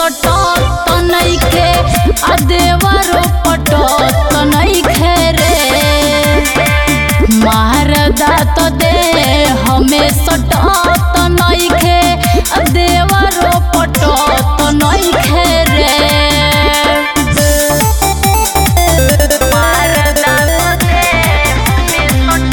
सटत नइखे आ देवरो पटत नइखे रे मारदा तो दे हमें सटत नइखे आ देवरो पटत नइखे रे मारदा तो दे हमें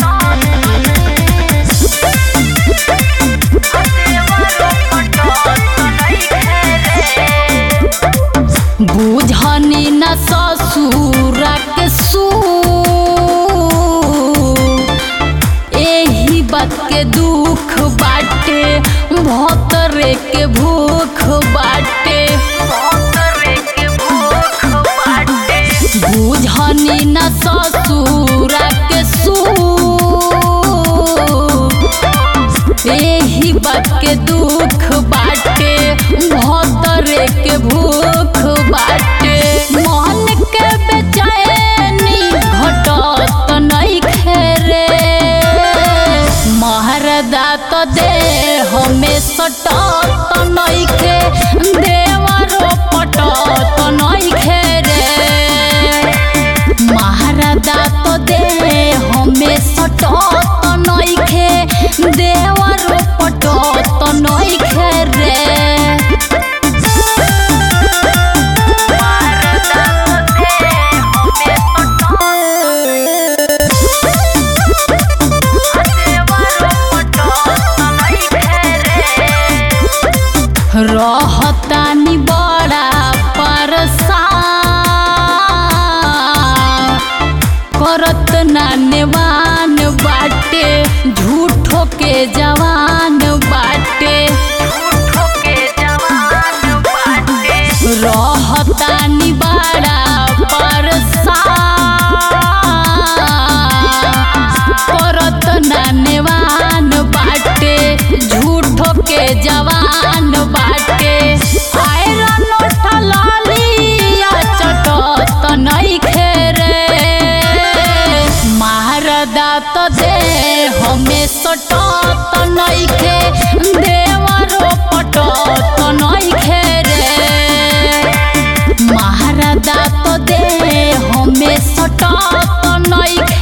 बुझनी न ससुरा के सू एही बात के दुख बाटे भतरे के भूख बाटे बुझनी न ससुरा के सू एही बात के दुख बाटे भतरे के भूख बाटे मन के बेचैनी घटत नइखे रे महरदा तो दे हमें सटत नइखे देवरो पटत नइखे रे महाराजा तो दे हमें सटत नइखे देवर पटत नइखे रे रहतानी बड़ा परेशान करत नानेवान बाटे झूठो के जवान बाटे रहतानी बड़ा परेशान करत नानेवान बाटे झूठो के जवान बाटे आयरन उठलिया चटत नइखे रे महारदा तो दे हमें सटत नइखे देवरो पटत नइखे रे महाराजा तो दे हमें सटत नइखे